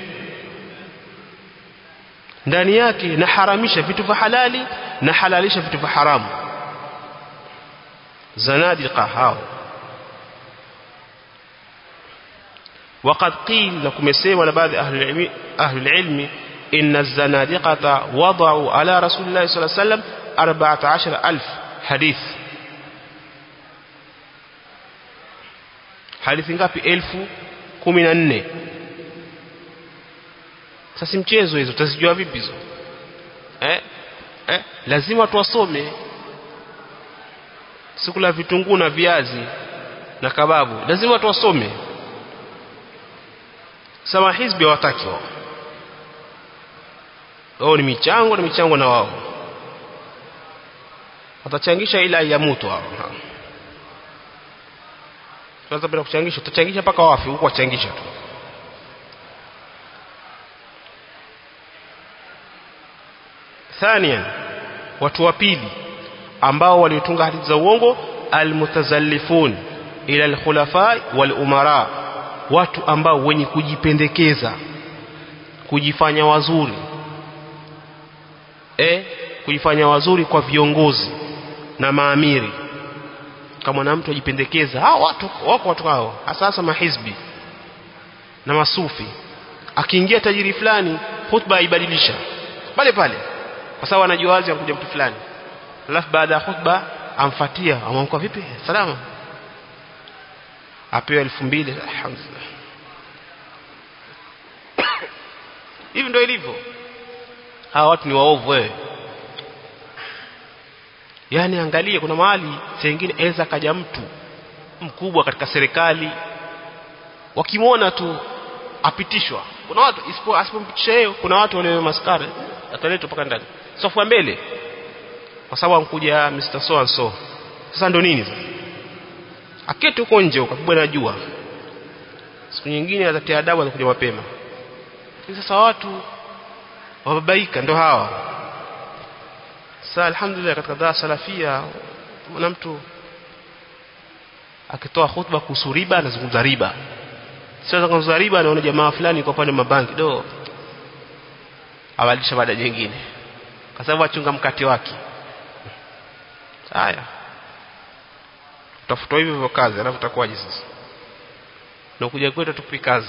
ndani yake naharamisha vitu vya halali na halalisha vitu vya haramu zanadiqa hao وقد قيل لكم يسمى لبعض أهل العلم, أهل العلم إن الزنادقة وضعوا على رسول الله صلى الله عليه وسلم أربعة عشر ألف حديث hadithi ngapi elfu kumi na nne sasa mchezo hizo utazijua vipi hizo eh? eh? lazima tuwasome sikula vitunguu na viazi na kababu lazima tuwasome sama hizbi hawataki wao wao ni michango na michango na wao watachangisha ila yamutu hao sasa bila kuchangisha utachangisha mpaka wafi huko wachangisha tu ثانيا watu wa pili ambao waliotunga hadithi za uongo almutazallifun ila alkhulafa wal umara watu ambao wenye kujipendekeza kujifanya wazuri e kujifanya wazuri kwa viongozi na maamiri kama na mtu ajipendekeza hao watu wako watu hao hasa hasa mahizbi na masufi akiingia tajiri fulani khutba aibadilisha pale pale kwa sababu anajua wazi anakuja mtu fulani alafu baada ya khutba amfatia amwamka vipi salama apewe elfu mbili alhamdulillah hivi ndio ilivyo hawa watu ni waovu wewe yani angalie kuna mahali sengine aweza kaja mtu mkubwa katika serikali wakimwona tu apitishwa kuna watu isipo asipompitisha yeye kuna watu wale maskari ataletwa mpaka ndani safu ya mbele kwa sababu amkuja Mr. So and so sasa ndo nini sasa aketi huko nje ukapigwa na jua siku nyingine atatia adabu atakuja mapema sasa watu wababaika ndo hawa sasa alhamdulillah katika dhaa salafia kuna mtu akitoa khutba kuhusu riba anazungumza riba sio anazungumza riba anaona jamaa fulani kwa pale mabanki do awalisha baada nyingine kwa sababu achunga mkate wake haya utafuta hivyo hivyo kazi alafu utakuwaje sasa na kuja kwetu tupi kazi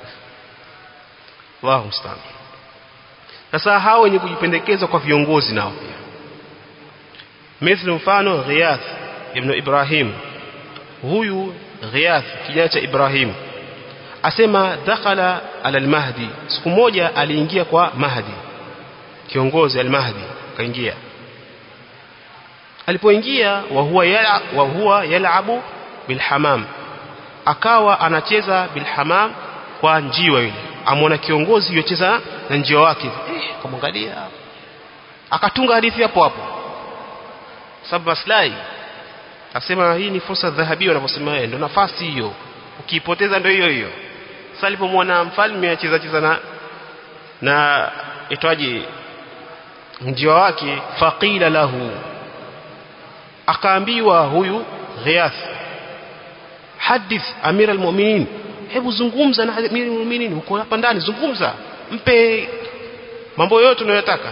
Allahu musta'an sasa hao wenye kujipendekeza kwa viongozi nao pia mithlu mfano Ghiyath ibn Ibrahim huyu Ghiyath kijana cha Ibrahim asema dakhala ala al-Mahdi siku moja aliingia kwa Mahdi kiongozi al-Mahdi kaingia alipoingia wa huwa yala wa huwa yalabu bilhamam akawa anacheza bilhamam kwa njiwa yule amwona kiongozi yocheza na njiwa wake eh kamwangalia akatunga hadithi hapo hapo sababu maslahi akasema hii ni fursa dhahabia wanaposema yeye ndio nafasi hiyo ukiipoteza ndio hiyo hiyo sasa alipomwona mfalme acheza cheza na na itwaje njiwa wake faqila lahu akaambiwa huyu Ghiyath hadith amira almu'minin hebu zungumza na amira almu'minin uko hapa ndani zungumza mpe mambo yote unayotaka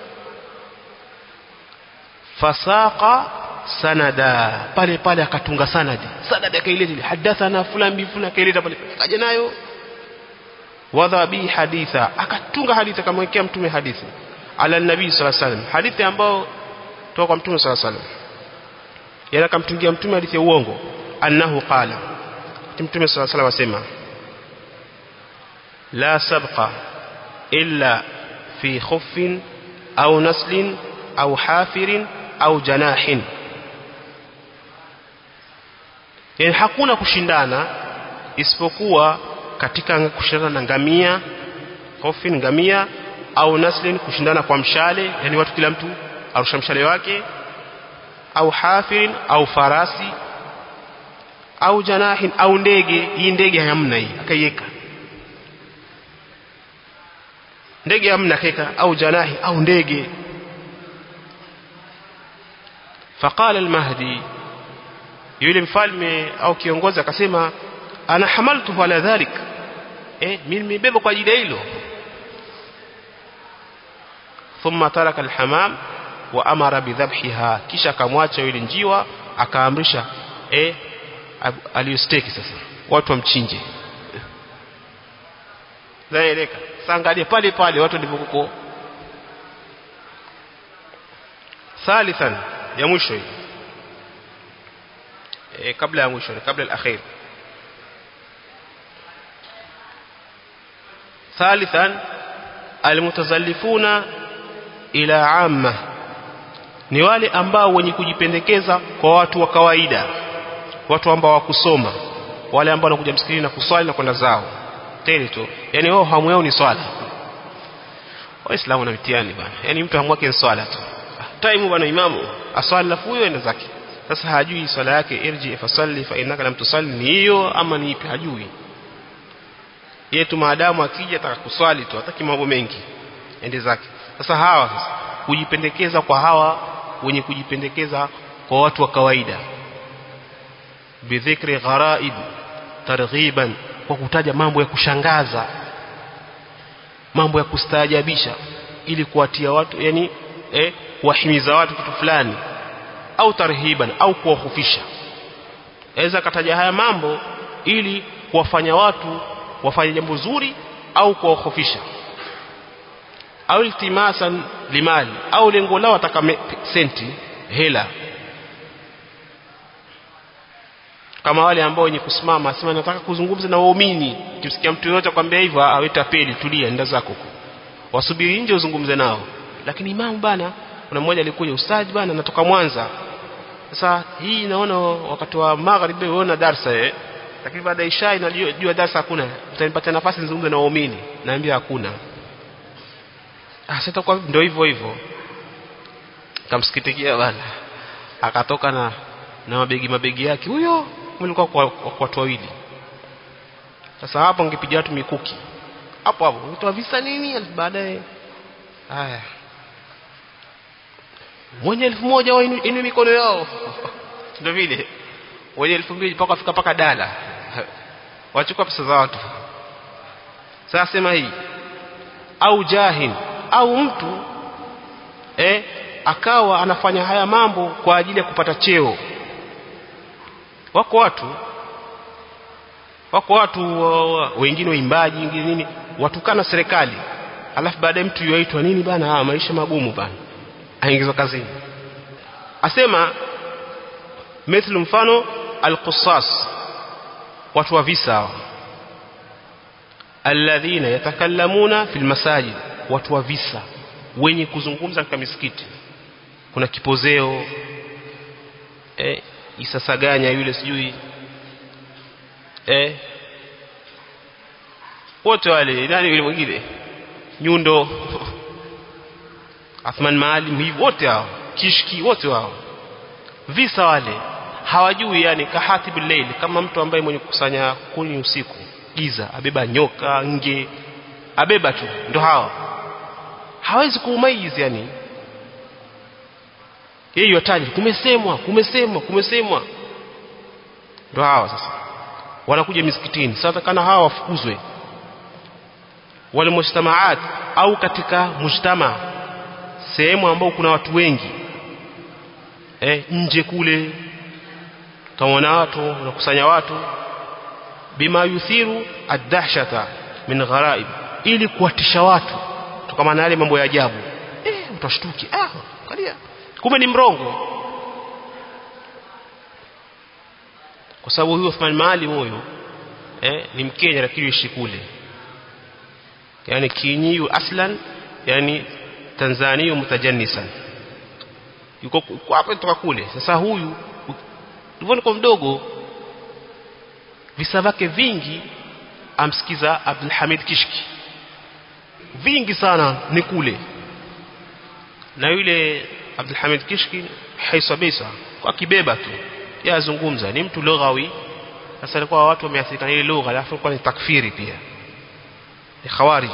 fasaqa sanada pale pale akatunga sanadi sanadi akaileta hadathana fulani bi fulani akaileta pale kaja nayo wadha bi haditha akatunga hadithi akamwekea mtume hadithi ala nabii sallallahu alaihi wasallam hadithi ambayo toka kwa mtume sallallahu alaihi wasallam yana akamtungia mtume hadithi ya uongo annahu qala mtume sallallahu alaihi wasallam asema la sabqa illa fi khuffin au naslin au hafirin au janahin yani hakuna kushindana isipokuwa katika kushindana na ngamia khofin ngamia au naslin kushindana kwa mshale yani watu kila mtu arusha mshale wake au hafirin au farasi au janahin au ndege hii ndege hamna hii akaiweka ndege hamna akaweka au janahi au ndege فقال المهدي yule mfalme au kiongozi akasema ana hamaltu ala dhalik eh mimi nimebeba kwa ajili ya hilo thumma taraka alhamam wa amara bidhabhiha kisha akamwacha yule njiwa akaamrisha eh aliyosteki sasa watu wamchinje zaeleka sangalie pale pale watu ndivyokuko thalithan ya mwisho hii e, kabla ya mwisho kabla al-akhir thalithan almutazallifuna ila amma ni wale ambao wenye kujipendekeza kwa watu wa kawaida watu ambao wakusoma wale ambao wanakuja msikitini na kuswali na kwenda zao tele tu yani wao hamu yao ni swala waislamu na mtihani bana yani mtu hamu yake ni swala tu time bwana imamu aswali lafu huyo enda zake sasa hajui swala yake irji fasalli fa innaka lam tusalli ni hiyo ama ni ipi hajui yeye tu maadamu akija ataka kuswali tu hataki mambo mengi ende zake sasa hawa sasa kujipendekeza kwa hawa wenye kujipendekeza kwa watu wa kawaida bidhikri gharaib targhiban kwa kutaja mambo ya kushangaza mambo ya kustaajabisha ili kuwatia watu yani eh, kuwahimiza watu kitu fulani au tarhiban au kuwahofisha aweza kataja haya mambo ili kuwafanya watu wafanye jambo zuri au kuwahofisha au iltimasan limali au lengo lao wataka senti hela kama wale ambao wenye kusimama asema nataka kuzungumza na waumini kimsikia mtu yote akwambia hivyo aweta peli tulia nenda zako wasubiri nje uzungumze nao lakini imamu bana kuna mmoja alikuja ustadi bana natoka Mwanza sasa hii naona wakati wa magharibi unaona darsa eh lakini baada ya isha inajua darsa hakuna utanipatia nafasi nizungumze na waumini naambia hakuna ah sasa kwa ndio hivyo hivyo kamsikitikia bana akatoka na na mabegi mabegi yake huyo mlikuwa kwa watu wawili sasa hapo ngepiga watu mikuki hapo hapo mtoa visa nini baadaye haya mwenye elfu moja wao inu mikono yao ndio vile wenye elfu mbili mpaka fika paka dala wachukua pesa za watu sasa sema hii au jahin au mtu eh akawa anafanya haya mambo kwa ajili ya kupata cheo wako watu wako watu uh, wengine waimbaji wengine nini watukana serikali alafu baadaye mtu yuaitwa nini bana ah, maisha magumu bana aingizwa kazini asema mithlu mfano alqusas watu wa visa alladhina yatakallamuna fil masajid watu wa visa wenye kuzungumza katika misikiti kuna kipozeo eh, isasaganya yule sijui eh wote wale nani yule mwingine nyundo Athman Maalim hivi wote hao kishki wote wao visa wale hawajui yani kahatibul layl kama mtu ambaye mwenye kukusanya kuni usiku giza abeba nyoka nge abeba tu ndo hawa hawezi kuumaizi yani yeye yataji kumesemwa kumesemwa kumesemwa ndo hawa sasa wanakuja misikitini sasa kana hawa wafukuzwe wale mujtamaat au katika mujtama sehemu ambao kuna watu wengi eh, nje kule utaona watu unakusanya watu bima yuthiru ad-dahshata min gharaib ili kuwatisha watu kutokana na yale mambo ya ajabu eh utashtuki ah angalia kumbe ni mrongo kwa sababu huyo Uthman Maalim huyo eh ni Mkenya lakini yuishi kule yani kinyiyu aslan yani Tanzania mutajannisan yuko hapa kutoka kule sasa huyu ndivyo kwa mdogo visa vyake vingi amsikiza Abdul Hamid Kishki vingi sana ni kule na yule Abdul Hamid Kishki haisabisa kwa kibeba tu yazungumza ni mtu lughawi sasa alikuwa watu wameathirika na ile lugha alafu kwa ni takfiri pia ni khawarij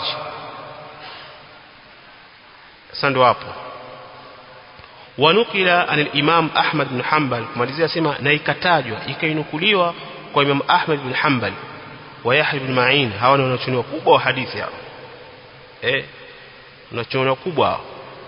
sasa ndo hapo wanukila anil imam Ahmad bin Hanbal kumalizia sema na ikatajwa ikainukuliwa kwa imam Ahmad bin Hanbal wa Yahya bin Ma'in hawa ni wanachuniwa kubwa wa hadithi hao eh wanachuniwa kubwa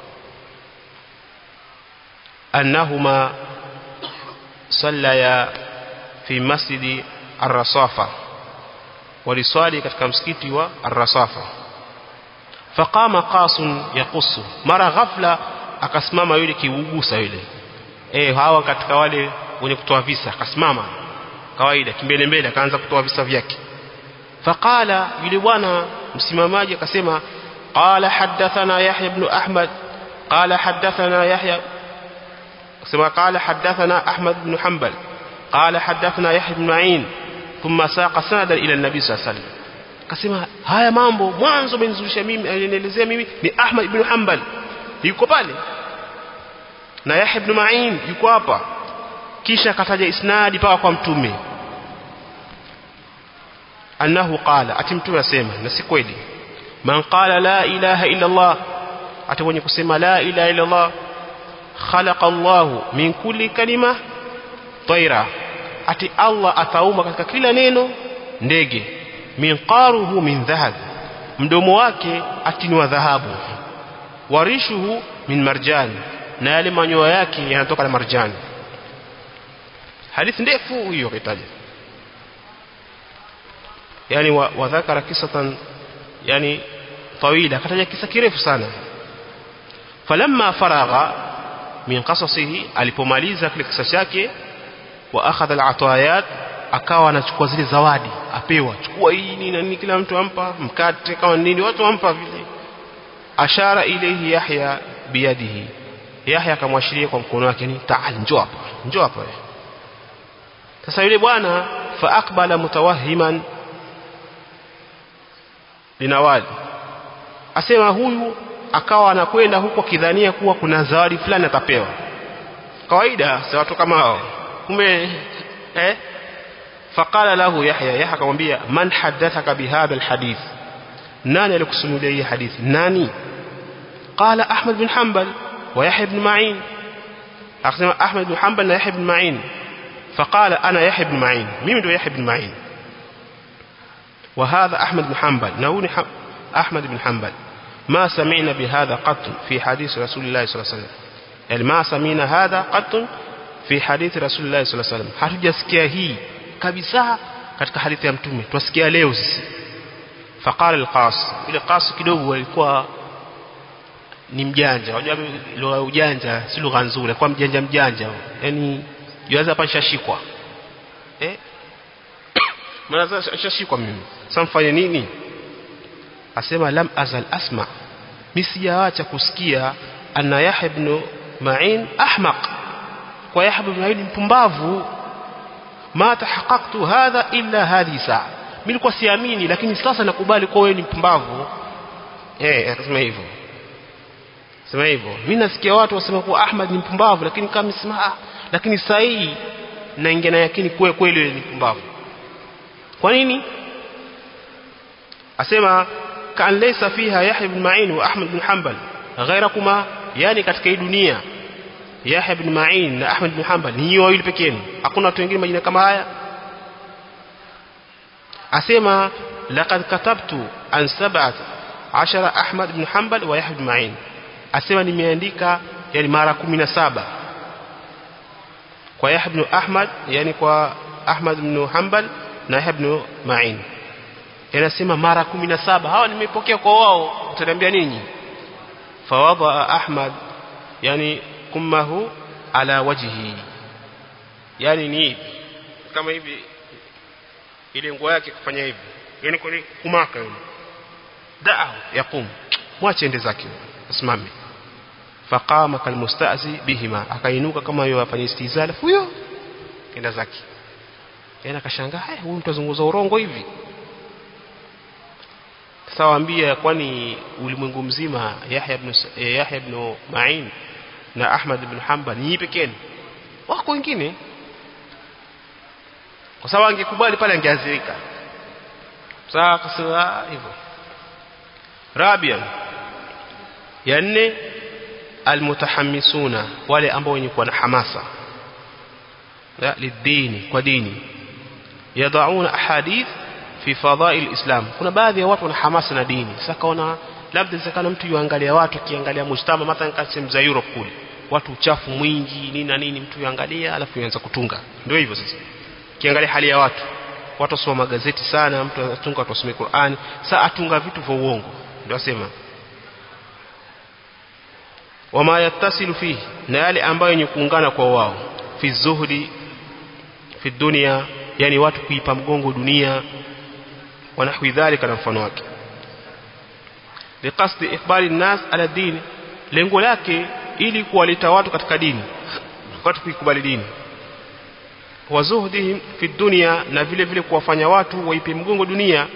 annahuma sallaya fi masjidi ar-rasafa waliswali katika msikiti wa ar-rasafa faqama qasun yaqusu mara ghafla akasimama yule kiugusa yule eh hawa katika wale wenye kutoa visa akasimama kawaida kimbele mbele akaanza kutoa visa vyake faqala yule bwana msimamaji akasema qala hadathana yahya ibn ahmad qala hadathana yahya akasema qala hadathana ahmad ibn hanbal qala hadathana yahya ibn ma'in thumma saqa sanadan ila an-nabi sallallahu alayhi wasallam akasema haya mambo mwanzo amenizulisha mimi alinielezea mimi ni ahmad ibn hanbal yuko pale na Yahya ibn Ma'in yuko hapa kisha akataja isnadi paka kwa mtume annahu qala ati mtume asema na si kweli man qala la ilaha illa Allah ati mwenye kusema la ilaha illa Allah khalaqa Allah min kulli kalima tayra ati Allah ataumba katika kila neno ndege min qaruhu min dhahab mdomo wake ati ni wa dhahabu warishuhu min marjan na yale manyoya yake yanatoka na marjani hadithi ndefu hiyo kitaja yani wa, wa dhakara kisatan yani tawila kataja kisa kirefu sana falamma faragha min qasasihi alipomaliza kile kisa chake wa akhadha al-atayat akawa anachukua zile zawadi apewa chukua hii nini na nini kila mtu ampa mkate kama nini watu wampa vile ashara ilayhi yahya biyadihi yahya akamwashiria kwa mkono wake ni taal njoo hapa njoo hapa sasa yule bwana fa aqbala mutawahiman linawali asema huyu akawa anakwenda huko kidhania kuwa kuna zawadi fulani atapewa kawaida si watu kama hao kumbe eh فقال له يحيى يحيى akamwambia man hadathaka bihadha alhadith nani alikusimulia hii hadithi nani qala ahmad bin hanbal wa yahya ibn ma'in akasema ahmad bin hanbal na yahya ibn ma'in فقال انا يحيى بن معين mimi ndo yahya ibn ma'in وهذا احمد بن حنبل نوني احمد بن حنبل ما سمعنا بهذا قط في حديث رسول الله صلى الله عليه وسلم يعني ما سمعنا هذا قط في حديث رسول الله صلى الله عليه وسلم hatujasikia hii kabisa katika hadithi ya mtume twasikia leo sisi faqala alqas ile qas kidogo alikuwa ni mjanja unajua lugha ujanja si lugha nzuri alikuwa mjanja mjanja yani yuanza hapa shashikwa eh maana shashikwa mimi sasa mfanye nini asema lam azal asma mimi sijaacha kusikia anna yahya ibn ma'in ahmaq kwa yahya ibn ma'in mpumbavu ma tahaqqaqtu hadha illa hadhi saa mimi nilikuwa siamini lakini sasa nakubali kwa wewe ni mpumbavu eh akasema hivyo sema hivyo mimi nasikia watu wasema kuwa Ahmad ni mpumbavu lakini kama sema ah lakini saa hii naingia na yakini kwa kweli ni mpumbavu kwa nini asema kan laysa fiha Yahya ibn Ma'in wa Ahmad ibn Hanbal ghairakuma yani katika hii dunia Yahya ibn Ma'in na Ahmad ibn Hanbal ni wawili pekee yenu hakuna watu wengine majina kama haya asema laqad katabtu an sab'at ashara Ahmad ibn Hanbal wa Yahya ibn Ma'in asema nimeandika yani mara 17 kwa Yahya ibn Ahmad yani kwa Ahmad ibn Hanbal na Yahya ibn Ma'in yanasema mara 17 hawa nimepokea kwa wao utaniambia nini fawadha Ahmad yani kummahu ala wajhi yani ni kama hivi ile nguo yake kufanya hivi yani kwa kumaka yule daa yakum mwache ende zake asimame faqama kalmustazi bihima akainuka kama yeye afanye istizala huyo kenda zake yana akashangaa haya huyu mtu azunguza urongo hivi sasa waambia kwani ulimwengu mzima Yahya ibn Yahya ibn Ma'in na Ahmad ibn Hanbal ni pekee wako wengine kwa sababu angekubali pale angeazirika sawa akasema hivyo Rabia ya nne almutahammisuna wale ambao wenye kuwa na hamasa la lidini kwa dini yadauna ahadith fi fadhail islam kuna baadhi ya watu wana hamasa na dini sasa kaona labda inawezekana mtu yuangalia watu akiangalia mujtama mathalan kama sehemu za Europe kule watu uchafu mwingi nini na nini mtu yuangalia alafu yuanza kutunga ndio hivyo sasa kiangalia hali ya watu watu wasoma magazeti sana mtu anatunga watu wasome Qur'ani sasa atunga vitu vya uongo ndio asema wama yattasilu fihi na yale ambayo yenye kuungana kwa wao fi zuhdi fi dunia yani watu kuipa mgongo dunia wanahwi dhalika na mfano wake liqasdi ikhbari nas ala dini lengo lake ili kuwaleta watu katika dini watu kuikubali dini wa zuhdihim fi dunya na vile vile kuwafanya watu waipe mgongo dunia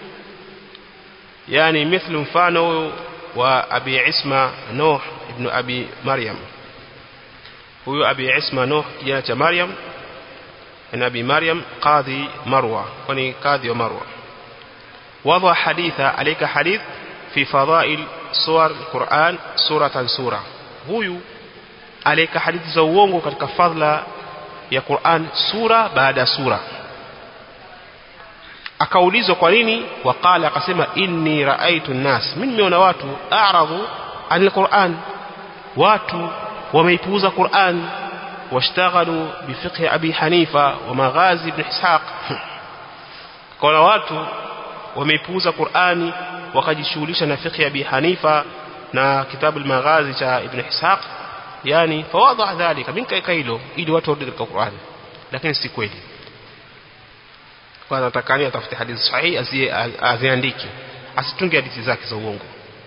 yani mithlu mfano wa abi isma nuh ibn abi maryam huyo abi isma nuh kijana cha maryam na abi maryam qadhi marwa kwani kadhi wa marwa وضع حديثا عليك حديث في فضائل سور القرآن سورة سورة huyu alika hadithi za uongo katika fadhila ya Qur'an sura baada ya sura akaulizwa kwa nini waqala akasema inni raaitu nnas mimi nimeona watu a'radu anil Qur'an watu wameipuuza Qur'an washtaghalu bifiqh Abi Hanifa wa maghazi ibn Ishaq kuna watu wameipuuza Qur'ani wakajishughulisha na fiqh Abi Hanifa na kitabu al-Maghazi cha Ibn Ishaq yani fawadha dhalika min kaika hilo ili watu warudi katika Qur'ani lakini si kweli kwa natakani atafute hadithi sahihi aziandike asitunge hadithi zake za uongo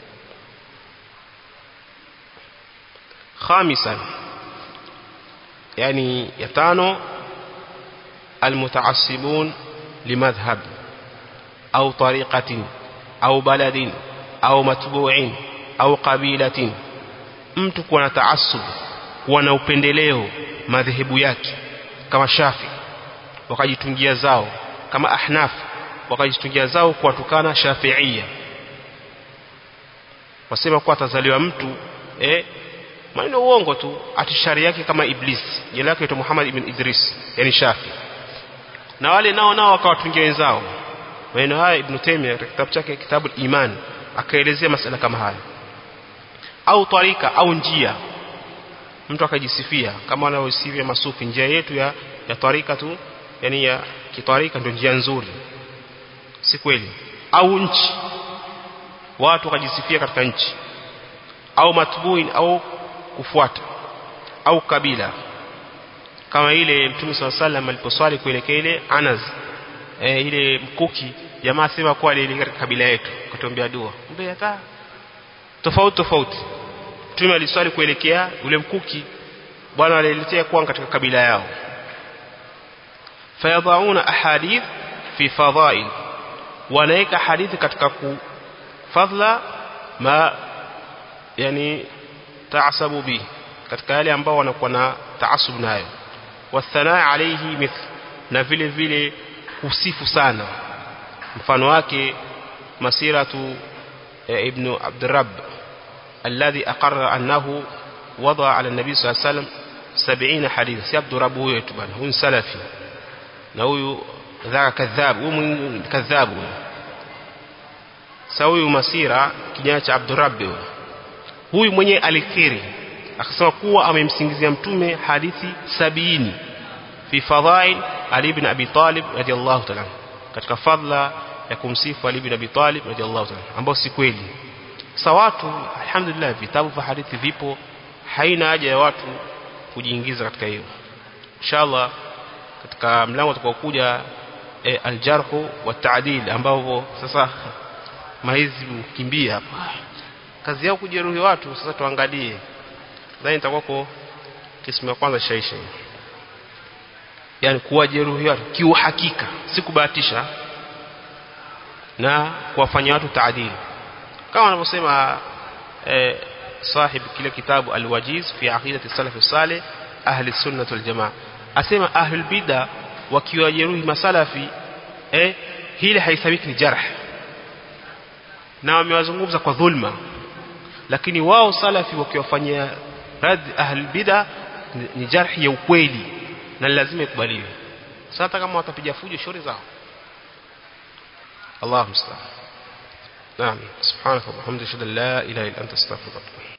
خامسا يعني يتانو المتعصبون لمذهب أو طريقة أو بلد أو متبوع أو قبيلة mtu kuwa na taasub kuwa na upendeleo madhehebu yake kama shafi wakajitungia zao kama ahnaf wakajitungia zao kuwatukana shafiia wasema kuwa atazaliwa mtu eh, maneno uongo tu atishari yake kama iblis jina lake aitwa Muhammad ibn Idris yani Shafi na wale nao nao wakawatungia wenzao maneno haya Ibn Taymiyyah katika kitabu chake kitabu iman akaelezea masala kama haya au tarika au njia mtu akajisifia kama wanaosifia masufi njia yetu ya ya tarika tu yani ya kitarika ndio njia nzuri si kweli au nchi watu wakajisifia katika nchi au matbuin au kufuata au kabila kama ile mtume swalla sallam aliposwali kuelekea ile Anas e, ile mkuki jamaa sema kwa ile katika kabila yetu kutuombea dua mbe hata tofauti tofauti mtume aliswali kuelekea ule mkuki bwana aliletea kuwa katika kabila yao fayadhauna ahadith fi fadhail wanaweka hadithi katika kufadhla ma yani taasabu bi katika yale ambao wanakuwa na taasub nayo wathanaa alayhi mithl na vile vile kusifu sana mfano wake masiratu ibn abdurrab alladhi aqarra annahu wada ala nabi sallallahu alayhi wasallam 70 hadith si abdurrab huyo tu bana huyu salafi na huyu dhaka kadhab huyu kadhab sa huyu masira kijana cha abdurrab huyu mwenye alikiri akasema kuwa amemsingizia mtume hadithi sabini fi fadhail Ali ibn Abi Talib radiyallahu ta'ala katika fadla ya kumsifu Ali ibn Abi Talib radiyallahu ta'ala ambao si kweli sasa watu alhamdulillah vitabu vya hadithi vipo haina haja ya watu kujiingiza katika hiyo inshallah katika mlango utakaokuja e, aljarhu wa ta'dil ambao sasa maizi kimbia hapa kazi yao kujeruhi watu sasa tuangalie nadhani itakuwa kismu ya kwanza shaisha yani kuwajeruhi watu kiuhakika si kubahatisha na kuwafanyia watu taadili kama wanavyosema eh, sahib kile kitabu alwajiz fi aqidati salaf salih ahli sunnah wal jamaa asema ahli bid'a wakiwajeruhi masalafi eh hili haisabiki ni jarh na wamewazungumza kwa dhulma lakini wao salafi wakiwafanyia rad ahli bid'a ni jarhi ya ukweli na lazima ikubaliwe sasa kama watapiga fujo shauri zao Allah musta'an naam subhanaka wa bihamdika la ilaha illa anta astaghfiruka